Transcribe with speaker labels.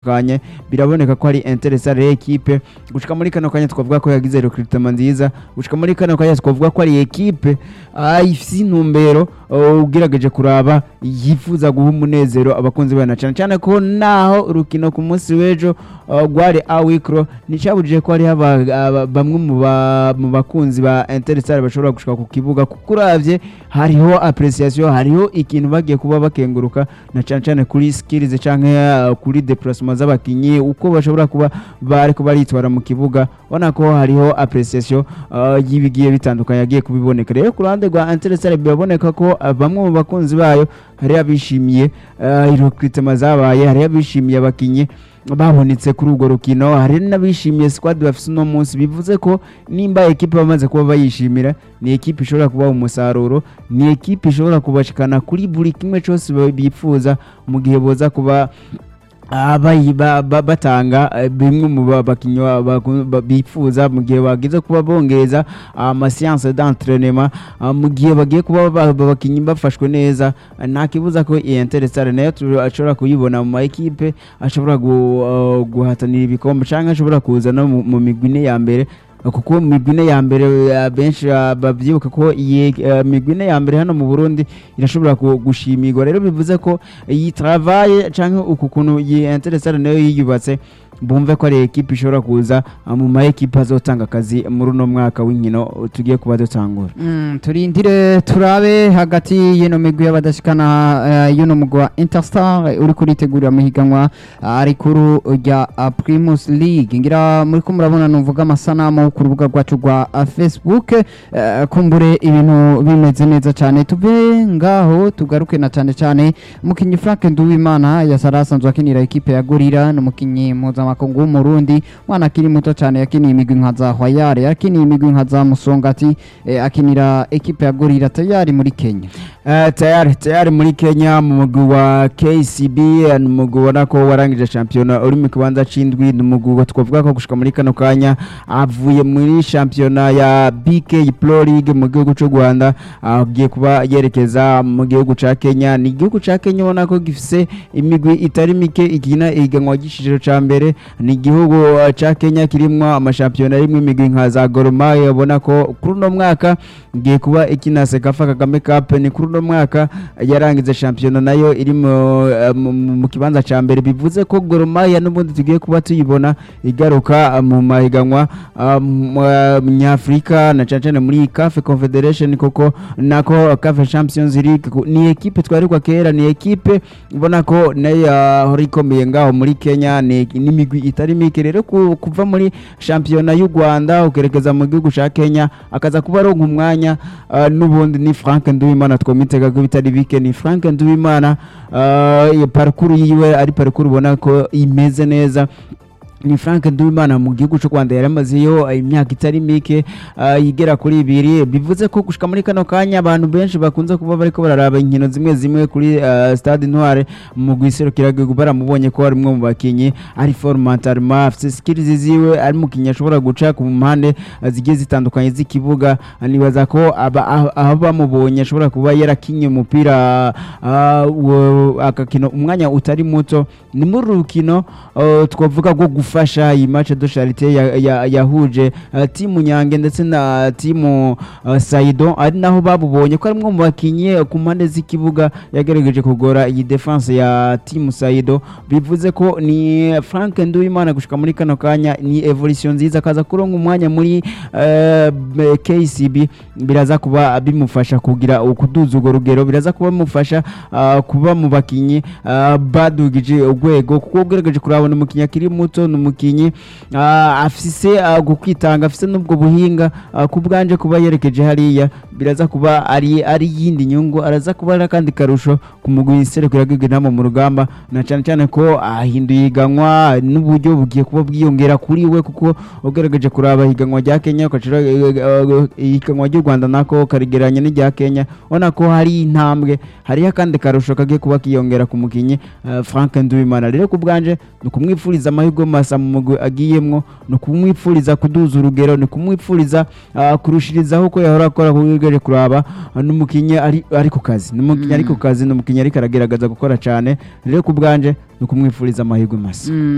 Speaker 1: atandukanye biraboneka ko ari interesare ekipe gushika muri kano kanya twavuga ko yagize recruitment nziza gushika muri kano kanya twavuga ko ari ekipe ah, ifise intumbero uh, ugerageje kuraba yifuza guha umunezero abakunzi bayo na cyane cyane ko naho urukino ku munsi w'ejo uh, rwari awikro nicabujije ko hariho aba- aba- bamwe mu ba- mu bakunzi ba interesare bashobora gushika ku kibuga kuko uravye hariho appreciation hariho ikintu bagiye kuba bakenguruka na cyane cyane kuri skills canke uh, kuri déplacement z'abakinyi uko bashobora kuba bariko baritwara mu kibuga ubona ko hariho appreciation uh, y'ibigiye bitandukanye yagiye kubiboneka rero ku ruhande rwa interesare biraboneka ko uh, bamwe mu bakunzi bayo hari abishimiye uh, recruitment zabaye hari abishimiye abakinyi babonetse kuri urwo rukino hari n'abishimiye squad bafise uno munsi bivuze ko nimba ekipe bamaze kuba bayishimira ni ekipe ishobora kubaha umusaruro ni ekipe ishobora kubashikana kuri buri kimwe cyose ba- bifuza mu gihe boza kuba ah, bayi- ba- ba- batanga eh, bimwe mu ba- bakinyi ba- baku- ba- bifuza mu gihe bagize kuba bongereza amasiyanse d'entraînement ah, mu gihe bagiye kuba ba- ba- abakinyi bafashwe neza ah, nta kibuza ko iyi interesare nayo tu- ashobora kuyibona mu ma ekipe ashobora gu- ah, guhatanira ibikombe cyangwa ashobora kuza no mu- mu migwi ine ya mbere kuko mu migwi ine ya mbere eh, benshi ah, babyibuka ko iyi eh, migwi ine ya mbere hano mu Burundi irashobora ku- gushimirwa rero bivuze ko iyi travaye canke uku kuntu iyi interesare nayo yiyubatse bumve ko ari ekipe ishobora kuza ah, mu ma ekipe azotanga akazi muri uno mwaka w'inkino tugiye kuba dutangura
Speaker 2: Mm, turindire turabe hagati y'ino migwi y'abadashikana uh, y'uno mugwi wa Interstar uri kuritegurira amahiganwa uh, ari kuru rya uh, Primus League ngira muri ko murabona nuvuga amasanamu ku rubuga rwacu rwa uh, Facebook uh, kumbure ibintu bimeze neza cyane tuve ngaho tugaruke na cyane cyane umukinyi Frank Nduwimana yasara asanzwe akinira ekipe ya Gorira n'umukinyi mpuzamakungu w'umurundi mwana akiri muto cyane yakiniye imigwi nka za Hwayare yakiniye imigwi nka za Musongati eh, akinira ekipe ya Gorira tayari muri Kenya
Speaker 1: Eh, tayari tayari muri Kenya mu mugwi wa KCB eh, ni umugwi ubona ko warangije shampiyona uri mu kibanza c'indwi ni umugwi twavuga ko gushika muri kano kanya avuye muri shampiyona ya BK Pro League mu gihugu c'u Rwanda agiye kuba yerekeza mu gihugu ca Kenya ni igihugu ca Kenya ubona ko gifise imigwi itari mike ikina ihiganwa ry'iciciro ca mbere ni igihugu eh, ca Kenya kirimwo amashampiyona arimwo imigwi nka za Gor Mahia ubona ko kuri uno mwaka igiye kuba ikina Sekafa Kagame Cup ni kuri uno mwaka yarangiza shampiyona nayo iri mu- eh, mu mu kibanza ca mbere bivuze ko Gor Mahia n'ubundi tugiye kuba tuyibona igaruka eh, mu mahiganwa ah, mu- eh, nyafurika na cane cane muri CAF Confederation koko nako CAF Champions League ku- ni ekipe twarirwa kera ni ekipe ubona ko nayo yahora ikomeye ngaho muri Kenya ni n'imigwi itari mike rero ku- kuva muri shampiyona y'u Rwanda ukerekeza mu gihugu ca Kenya akaza kuba aronka umwanya ah, n'ubundi ni Frank Nduwimana twomitega ko bitari bike ni Frank Nduwimana ah, iyo parcours yiwe ari parcours ubona ko imeze neza ni Frank Nduwimana mu gihugu cy'u Rwanda yaramazeyo imyaka itari mike ah, igera kuri ibiri bivuze ko gushika muri kano kanya abantu benshi bakunze kuba bariko bararaba inkino zimwe zimwe kuri ah, Stade Intware mu gihugu baramubonye ko ari umwe mu bakinyi ari formatarma afite skills ziwe ari mukinyi ashobora guca ku mpande ah, zigiye zitandukanye z'ikibuga Ah, nibaza ko aba- aho aho bamubonye ashobora kuba yarakinye umupira ah, wo- agakina umwanya utari muto ni muri uru rukino ah, twavuga rwo gufasha iyi match de charité ya- ya- yahuje ah, timu Nyange ndetse na timu ah, Saido ari naho babubonye ko ari umwe mu bakinyi ku mpande z'ikibuga yagerageje kugora iyi defense ya timu Saido bivuze ko ni Frank Nduwimana gushika muri kano kanya ni evolution nziza akaza kuronka umwanya muri eh, b- KCB biraza kuba bimufasha kugira ukuduza urwo rugero biraza kuba bimufasha ah, kuba mu bakinyi ah, badugije urwego kuko ugerageje kurabona umukinyi akiri muto ni umukinyi ah, afise ah, gukwitanga afise n'ubwo buhinga ah, ku bwanje kuba yerekeje hariya biraza kuba ari ari yindi nyungu araza kuba ari akandi karusho ku mugwi serukira inama mu rugamba na cyane cyane ko ahinduye iganwa n'uburyo bugiye kuba bwiyongera kuri we kuko ugerageje kuraba ihiganwa rya Kenya ukacira ihiganwa ry'u Rwanda nako karigeranye n'irya Kenya ubona ko hari intambwe hariho akandi karusho kagiye kuba kiyongera ku mukinyi eh, Frank Nduwimana rero ku bwanje ni ukumwifuriza amahirwe masa mu mugwi agiyemwo ni ukumwifuriza kuduza urugero ni kumwifuriza ah, kurushirizaho uko yahora akora kugereje kuraba ah, n'umukinyi ari ari ku kazi n'umukinyi ari ku kazi n'umukinyi ariko aragerageza gukora cyane rero ku bwanje ni ukumwifuriza amahirwe masa
Speaker 2: Mm,